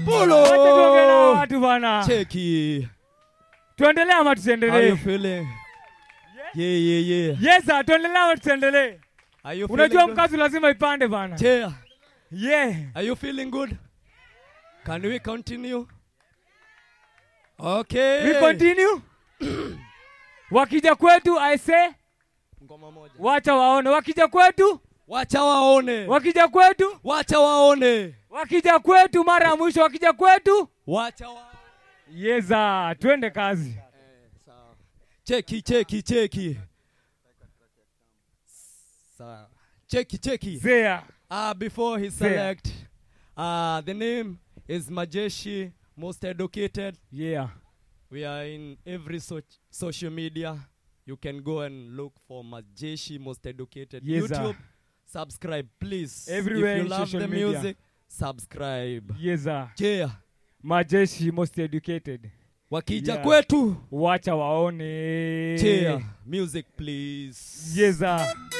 Pulo. Wacha tuongee na watu bana. Cheki. Tuendelee ama How you tusiendelee? feeling? Yeah, yeah, yeah. Yes sir, tuendelee ama tusiendelee? Are you Unajua feeling good? mkazi lazima ipande bana. Chair. Yeah. Are you feeling good? Can we continue? Okay. We continue. Wakija kwetu I say Ngoma moja. wacha waone. Wakija kwetu, Wacha waone. wakija kwetu, Wacha waone. wakija kwetu mara ya mwisho wakija kwetu. Wacha waone. Yeza, twende kazi. Sawa. Cheki, cheki, cheki. Sawa. Cheki, cheki. Zea. Uh, before he Fair. select, uh, the name is Majeshi, most educated. Yeah. We are in every so- social media. You can go and look for Majeshi, most educated. Yes, sir. YouTube, subscribe, please. Everywhere if you in love social the media. music, subscribe. Yeza. Yeah. Majeshi most educated. Wakija Yeah. kwetu. Wacha waone. Cheer. Music, please. Yeza.